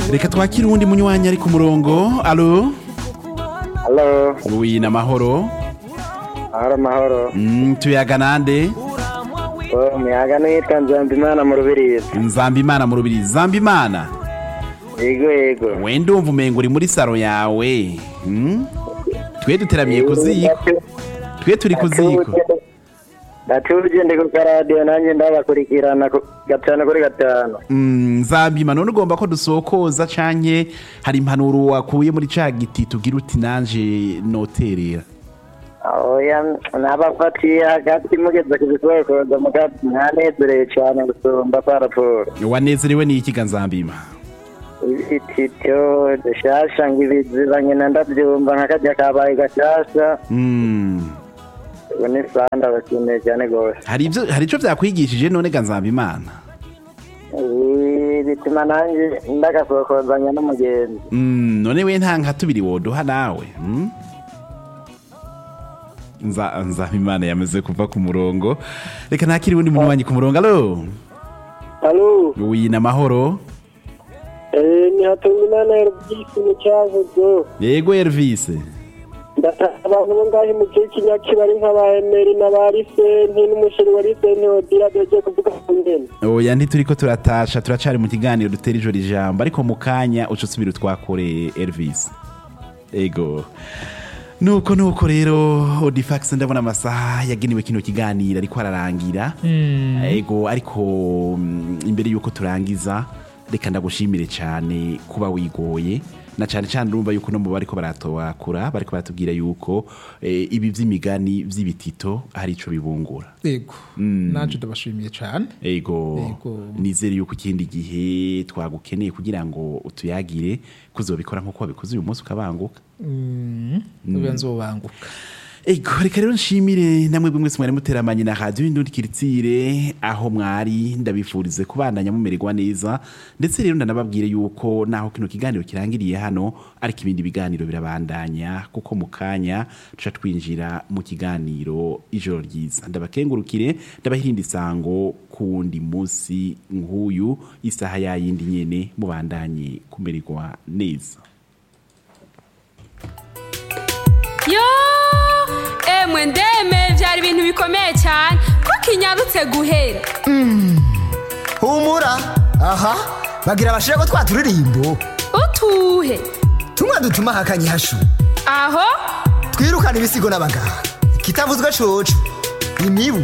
reka twakire uwundi munywanyi ari ku murongo alo Halo, wi ni amahoro ahora amahoro. Mm, tuyaga nande Oh, umuyaga nitwa Nzambimana mu Rubirizi. nzamba imana mu rubiri zamba imana Yego yego. we ndumva umengo uri muri saro yawe Mm? twe duteramiye ku ziko twe turi ku ziko Ndatuje ndi ku karadiyo nanjye ndabakurikirana ku- gatanu kuri gatanu. Mm, nzamba imana none ugomba ko dusokoza canke hari impanuro wakuye muri ca giti tugira uti nanje noterera Oya, nabafatiye hagati mugeze ku bisokoza mugati mwanezereye cyane gusumba paraporo. wanezerewe n'ikiga nzambima Ibitito dushasha ngo ibiziba nyina ndabyumva nk'akajya kabaye gashasha. Mm. Ubu ni sanda bakeneye cyane rwose. hari ivyo hari ico vyakwigishije none ga nzamba imana Ibi bituma nanjye ndagasokozanya n'umugenzi. Mm, none we nta nka tubiri woduha nawe mm? nza nzamba imana yamaze kuva ku murongo reka ntakiri uwundi muntu wanyu ku murongo alo Halo, wi ni amahoro eh, ni Hatungimana Elvis mu cyavuzo. yego Elvis Ndataha abantu bo ngahe mu gihe cy'inyaki bari nk'aba Emery na ba Lisenti n'umusheri wa Lisenti Odira doje kuvuga ku ngene. oya ntituriko turatasha turacari mu kiganiro dutera ijoro ijambo ariko mu kanya uca usubira utwakoreye Elvis ego nuko nuko rero odifax ndabona amasaha yagenewe kino kiganiro ariko ararangira ego ariko mm, imbere yuko turangiza reka ndagushimire cyane kuba wigoye na cyane cyane urumva yuko no mu bariko baratowakura bariko baratubwira yuko eh, ibi vy'imigani vy'ibitito hari ico bibungura yego naje ndabashimiye cyane ego Ego. nizere yuko ikindi gihe twagukeneye kugira ngo utuyagire kuzobikora nk'uko wabikoze uyu munsi ukabanguka ubu nzobanguka ego reka rero nshimire namwe bwe mwese mwari muteramanye na radiyo indundi kiritsire aho mwari ndabifurize kubandanya mumererwa neza ndetse rero ndanababwire yuko naho kino kiganiro kirangiriye hano ariko ibindi biganiro birabandanya kuko mu kanya tuca twinjira mu kiganiro ijoro ryiza ndabakengurukire ndabahirinda isango ku wundi munsi nk'uyu isaha yayindi nyene mubandanye kumererwa neza yo emwe ndeme byari ibintu bikomeye cyane kuko inyarutse guhera humura aha bagira abashira ko twa turirimbo utuhe tumwe dutuma hakanye hashu aho twirukana ibisigo n'abaganga kitavuzwe coco imibu